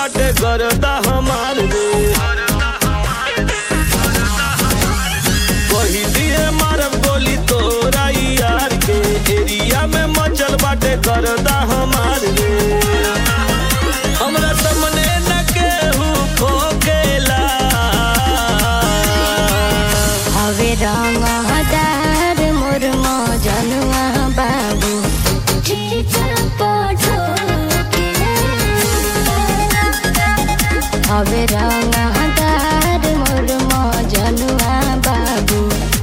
बाटे करता हमार रे वही दिए मारब गोली तोरा यार के एरिया में मचल बाटे करता हमार रे हमरा सामने न केहू खोकेला हवे रंग हदार मोर मजनुआ बाबू हवे रंग हदार मोर मजनुआ बाबू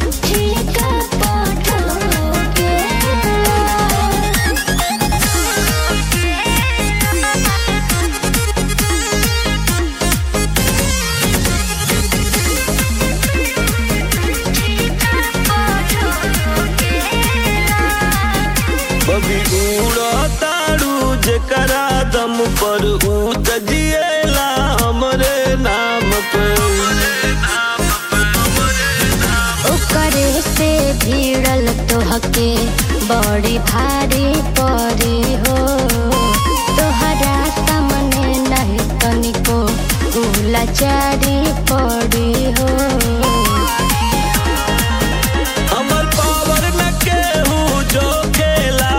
बबी उड़ताड़ू जेकरा दम पर ऊत जिएला हमरे नाम पे ओकरे से भिड़ल तोहके बड़ी भारी परी हो तोहरा सामने नहीं तनिको गुलाचारी पड़ी हो हमर पावर न केहू जो खेला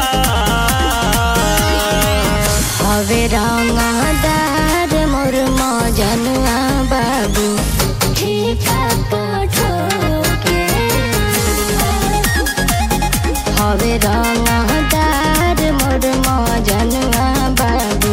हवे रंगदार मोर मजनुआ बाबू हवे रंगदार मोर मजनुआ बाबू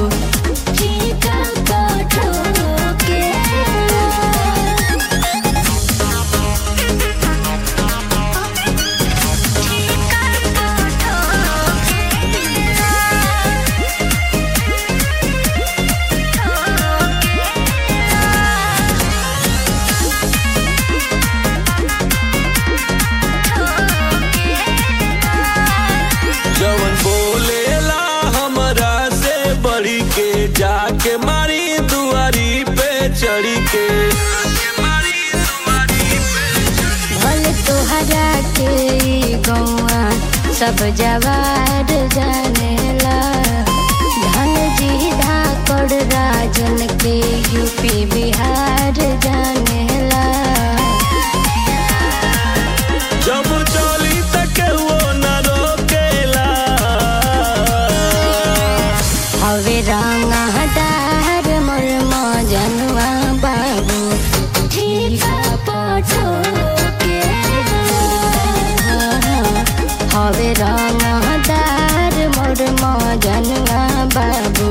जवन बोलेला हमरा से बढ़ी के जाके मारी दुआरी पे चढ़ी के भले तोहरा के ई गौआ सब जवार जानेला धन जी धाकड़ राजन के यूपी बिहार जानेला जब चली त केहू न रोकेला हवे रंग हदार मोर मजनुआ बाबू हवे रंग हदार मोर मजनुआ बाबू